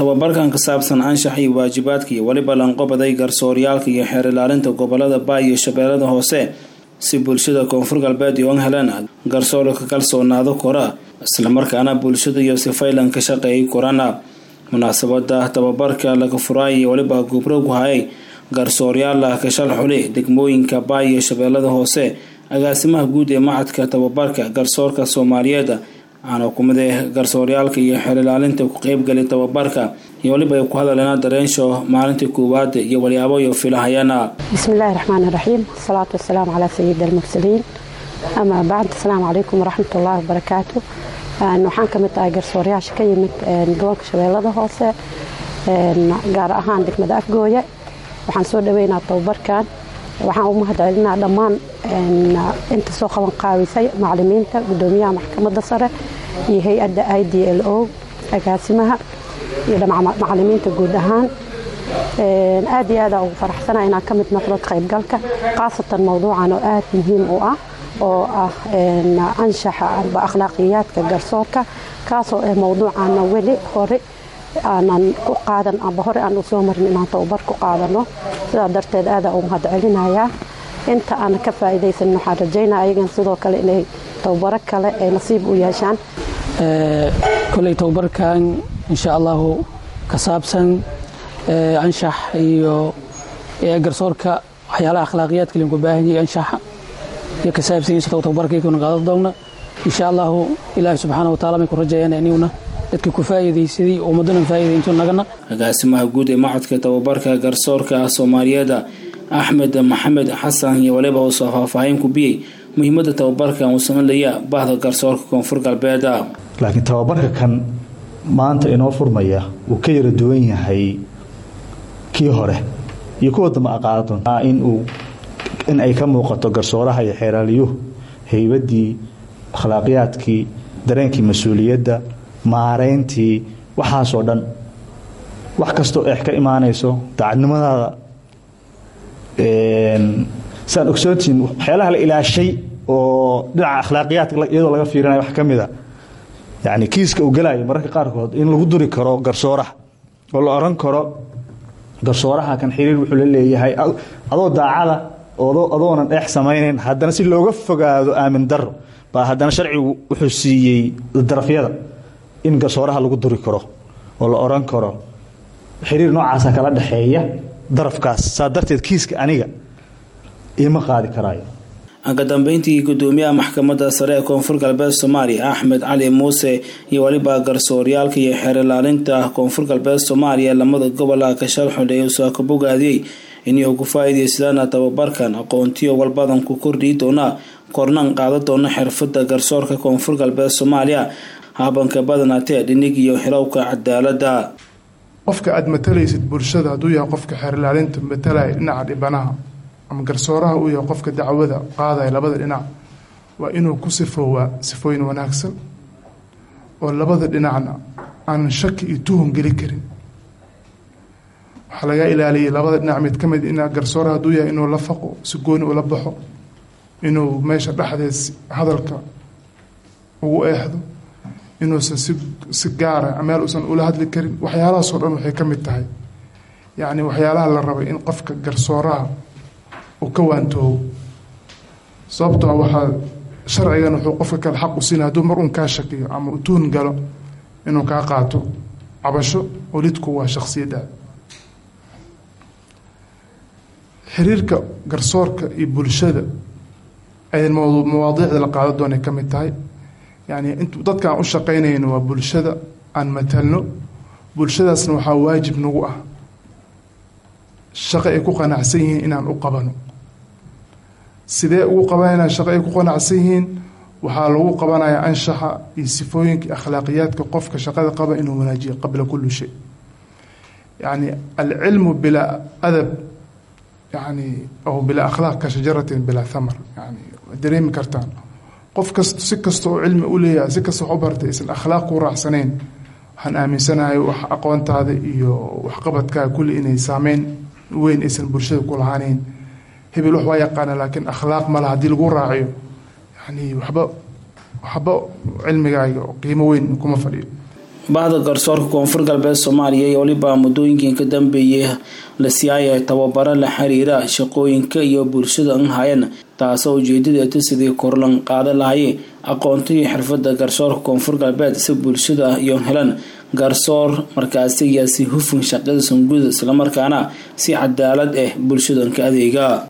tababarkan ka saabsan anshax iyo waajibaadka iyo weliba lanqobaday garsooryaalka iyo xeer ilaalinta gobolada baay iyo shabeellada hoose si bulshada koonfur galbeed iyoan helaan garsoor ka kalsoonaado kora islamarkaana bulshada iyo sifaylan ka shaqeeyay korana munaasabada tababarka laga furaay iyo weliba gubrogu hayay garsooryaal kashal xuli degmooyinka baay iyo shabeellada hoose agaasimaha guud ee macadka tababarka garsoorka soomaaliyeed waxaana kumide garsooryaalka iyo xeer ilaalinta ku qeybgali tababarka iyo waliba ay ku hadaleena dareensho maalintii koowaad iyo walyaabo iyo filahayana bismillahi raxmaan iraxiim asalaatu wasalaamu calaa sayidi almursaliin amaa bacd asalaamu calaykum waraxmat ullahi wabarakaatu waxaan ka mid ahay garsooryaasha ka yimid gobolka shabeellada hoose gaar ahaan degmada afgooye waxaan soo dhaweynaa tababarkan waxaan u mahad celinaa dhammaan inta soo qaban qaawisay macalimiinta gudoomiyaha maxkamadda sare iyo hay-adda i d l o agaasimaha iyo macalimiinta guud ahaan aad iyo aada ugu faraxsana inaan ka mid noqdo qaybgalka khaasatan mowduucan oo aad muhiim u ah oo ah anshaxa amba akhlaaqiyaadka garsoorka kaasoo ah mowduucaana weli hore aanan ku qaadan amba hore aan u soo marin inaan tababar ku qaadano sidaa darteed aada u mahad celinayaa inta aan ka faa'iidaysan waxaan rajaynaa ayagan sidoo kale inay tababaro kale ay nasiib u yeeshaan koley tababarkan insha allahu ka saabsan anshax iyo garsoorka waxyaalaha akhlaaqiyaadka linku baahan yahay anshaxa iyo ka saabsanyiisa tababarkaykuna qaadan doonna insha allahu ilaahi subxaana wa taala may ku rajayaan iniguna dadka ku faa'iidaysaday ummadana faa'iidaynto nagana agaasimaha guud ee macadka tababarka garsoorka soomaaliyeed axmed maxamed xasan iyo waliba uu soo faahfaahin ku biyey muhiimadda tababarkan uu sameynaya bahda garsoorka koonfur galbeed laakiin tababarka kan maanta inoo furmaya wuu ka yara duwan yahay kii hore iyo kuwa dambe aqaadon inuu in ay ka muuqato garsooraha iyo xeeraaliyuhu haybaddii akhlaaqiyaadkii dareenkii mas-uuliyadda maarayntii waxaasoo dhan wax kastoo eex ka imaanayso daacadnimadaada saan ogsoontiin waxyaalaha la ilaashay oo dhinaca akhlaaqiyaadka iyadoo laga fiirinaya wax ka mida yani kiiska uu gelayo mararka qaarkood in lagu duri karo garsooraha oo la oran karo garsooraha kan xiriir wuxuu la leeyahay adoo daacada adoonan dheex samaynayn haddana si looga fogaado aamin daro baa haddana sharcigu wuxuu siiyey darafyada in garsooraha lagu duri karo oo la oran karo xiriir noocaasa kala dhexeeya darafkaas saa darteed kiiska aniga ima qaadi karaayo ka dambeyntii gudoomiyaha maxkamadda sare ee koonfur galbeed soomaaliya axmed cali muuse iyo weliba garsooryaalka iyo xeer ilaalinta koonfur galbeed soomaaliya lamada gobola kashal xudhay usaa ka bogaadiyey inay ku faa'iidaysadaan tababarkan aqoontiyo walbadan ku kordhii doona kornan qaada doona xirfada garsoorka koonfur galbeed soomaaliya habanka badanaatee dhinig iyo xilowka cadaalada qofka aada matalaysid bulshada hadduu yahay qofka xeer ilaalinta matalaya dhinaca dhibanaha ama garsooraha uu yahay qofka dacwada qaadaya labada dhinac waa inuu ku sifoowaa sifooyin wanaagsan oo labada dhinacna aanan shaki iyo tuhun geli karin waxaa laga ilaaliyay labada dhinac mid ka mid in garsooraha hadduu yahay inuu la faqo si gooni ula baxo inuu meesha dhexdeed hadalka ugu eexdo inuusan si si gaara meel uusan ula hadli karin waxyaalahaasoo dhan waxay ka mid tahay yacni waxyaalaha la rabay in qofka garsooraha uu ka waantoobo sababtoo waxaa sharcigan wuxuu qofka kale xaq u siinaya hadduu mar uun kaa shakiyo ama u tuhun galo inuu kaa qaato cabasho oo lidku waa shaksiyadda xiriirka garsoorka iyo bulshada ay mawaadiicda la qaado doonay ka mid tahay yacni int dadka aan u shaqaynayno waa bulshada aan matalno bulshadaasna waxaa waajib nagu ah shaqo ay ku qanacsan yihiin inaan u qabano sidee ugu qabanayna shaqo ay ku qanacsan yihiin waxaa lagu qabanayaa anshaxa iyo sifooyinka akhlaaqiyaadka qofka shaqada qaba inuu wanaajiyo qabla kulli shay yacni alcilmu bilaa adab yani aw bilaa akhlaaq ka shajaratin bilaa thamar yani dareemi kartaan qof kast si kasta oo cilmi u leeyahay si kasta wax u bartay aysan akhlaaq ku raacsanayn waxaan aaminsanahay wax aqoontaada iyo waxqabadkaaga kulli inay saameyn weyn aysan bulshada ku lahaaneyn hebel wax waa yaqaana laakiin akhlaaq mala haddii lagu raaciyo yani waxba waxba cilmigaaga qiimo weyn kuma fadhiyo bahda garsoorka koonfur galbeed soomaaliya iyo weliba muddooyinkii ka dambeeyay la siyaaya tababaro la xiriira shaqooyinka iyo bulshada an hayan taasoo ujeedadeeta sidii korlan qaadan lahayay aqoonta iyo xirfada garsoorka koonfur galbeed si bulshada iyo helan garsoor markaasi iyo si hufun shaqada sanguda islamarkaana si cadaalad ah bulshadan ka adeega